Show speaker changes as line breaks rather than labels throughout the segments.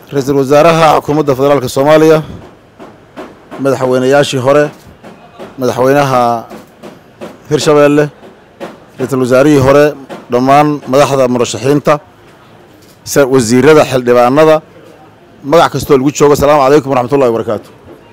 ra-iisul wasaaraha xukuumadda federaalka soomaaliya madaxweynayaashii hore madaxweynaha hirshabeelle ra-iisul wasaarihii hore dhammaan madaxda murashaxiinta wasiirada xildhibaanada magac kastoo lagu joogo asalaamu calaykum waraxmatullahi wabarakaatu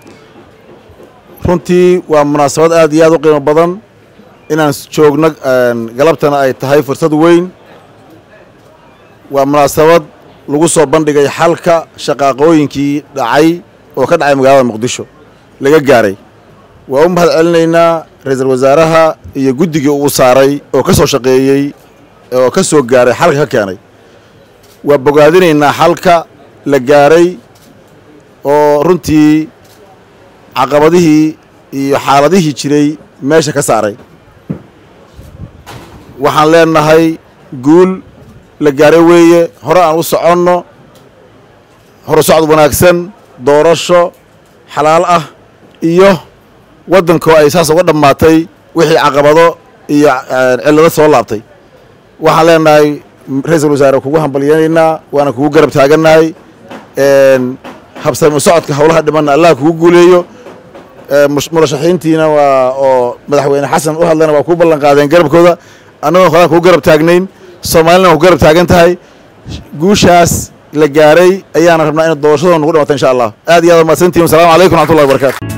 runtii waa munaasabad aad iyo aad u qiimo badan inaan joogno galabtana ay tahay fursad weyn waa munaasabad lagu soo bandhigay xalka shaqaaqooyinkii dhacay oo ka dhacay magaalada muqdisho laga gaaray waa u mahad celinaynaa ra-iisul wasaaraha iyo guddigii uu saaray oo ka soo shaqeeyey oo ka soo gaaray xalka ka keenay waa bogaadinaynaa xalka la gaaray oo runtii caqabadihii iyo xaaladihii jiray meesha ka saaray waxaan leenahay guul la gaaray weeye hore aan u soconno hore socod wanaagsan doorasho xalaal ah iyo waddankoo ay saas uga dhammaatay wixii caqabado iyo cillado soo laabtay waxaan leenahay ra-iisul wasaare kugu hambalyanaynaa waana kugu garab taagannahay habsami socodka howlaha dhimanna allah kugu guuleeyo murashaxiintiina waa oo madaxweyne xasan u hadlayna waa kuu ballan qaadeen garabkooda annagoo horaan kugu garab taagnayn soomaalina waa ku garab taagan tahay guushaas la gaaray ayaana rabnaa ina doorashadoo nugu dhamata insha allah aad iyo aad mahadsantihin wasalamu calaykum raxmatullahi wabarakatu